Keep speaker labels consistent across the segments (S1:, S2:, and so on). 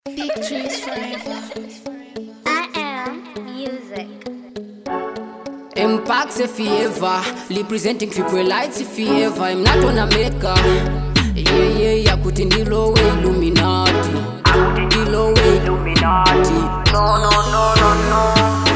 S1: Big trees forever.
S2: I am music.
S3: Impact if he ever representing triple lights if he ever I'm not gonna make a yeah yeah yeah kuti ndilo we illuminati ndilo we illuminati no no no no no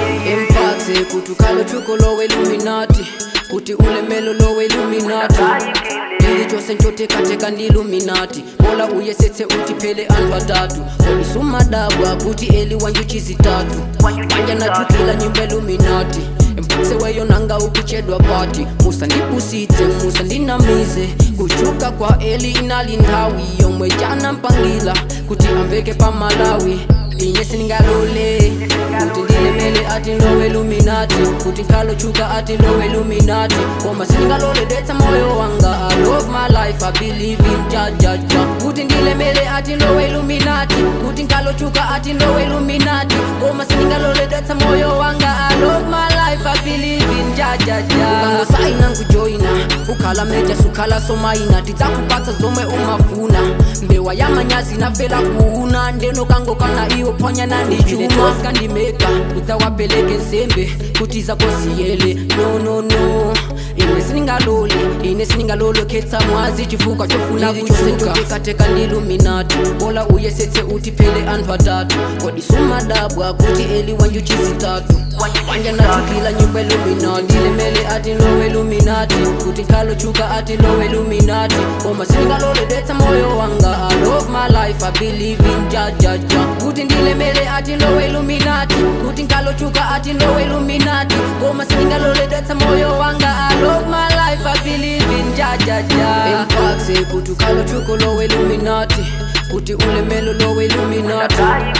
S3: Impact kuti ukalo chuko lo we illuminati kuti ulemelo lo we illuminati Ndili chose nchotekateka ndi illuminati bola uyesetse uti phele anthu atatu kodisumadabwa kuti eli wanju chizitatu wanja nachukila nyimbo illuminati mputseweyo nanga ukuchedwa pati musandipusitse musandinamize kuchuka kwa eli inali nthawi yomwe jana mpangila kuti amveke pa malawi inye sindingalole kuti ndilemele ati lowe luminati kuti nkhalochuka ati lowe luminati koma sindingalole detsa moyo wanga i love my life i believe in jajaja kuti ndilemele ati lowe luminati kuti nkhalochuka ati lowe luminati koma sindingalole detsa moyo wanga i love my life i believe in jajaja ukangosaina nkujoyina ukhala meja sukhala somaina tidzakupatsa zomwe umafuna mbewa ya manyazi nafela kuuna ndenokangokana iwo phwanyana ndi chuma skandimeka udzawapeleke nsembe kuti zakosiyele no no no ine sindingalole ine sindingalole khetsa mwazi chifukwa chofuna kuchukatekateka ndi luminati bola uyesetse uti phele anthu atatu kodi sumadabwa kuti eli wanju chizitatu wanja nachukila nyumba iluminati ndilemele ati lowe luminati kuti nkhalochuka ati lowe luminati koma sindingalole detsa moyo wanga i love my life i believe in jajaja kuti ndilemele ati lowe luminati kuti nkhalochuka ati lowe luminati koma sindingalole detsa moyo wanga i love my life i believe in jajaja impakse kuti ukhalochuko lowe luminati kuti ulemelo lowe luminati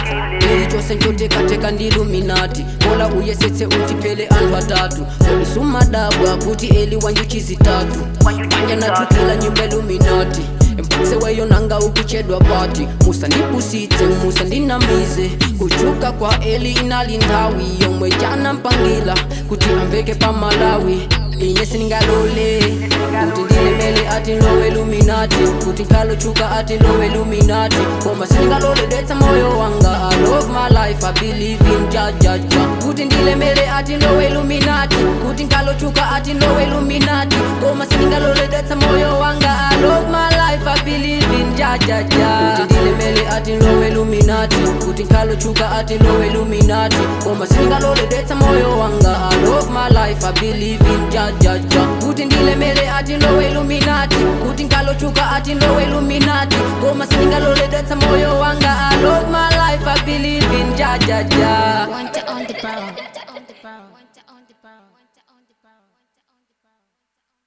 S3: ili chose nchotekateka ndi luminati bola uyesetse uti phele anthu atatu kodi sumadabwa kuti eli wanju chizitatu wanja nachukila nyumba iluminati mputseweyo nanga ukuchedwa pati musandipusitse musandinamize kuchuka kwa eli inali nthawi yomwe jana mpangila kuti amveke pa malawi inye sindingalole kuti ndilemele ati lowe luminati kuti nkhalochuka ati lowe luminati koma sindingalole detsa moyo wanga i love my life i believe in jajaja kuti ndilemele ati lowe luminati kuti nkhalochuka ati lowe luminati koma sindingalole detsa moyo wanga i love my life i believe in jajaja kuti ndilemele ati lowe luminati kuti nkhalochuka ati lowe luminati koma sindingalole detsa moyo wanga i love my life i believe in jajaja kuti ndilemele ati lowe luminati kuti nkhalochuka ati lowe luminati koma sindingalole detsa moyo wanga i love my life i believe in jajaja
S1: Want it on the brown.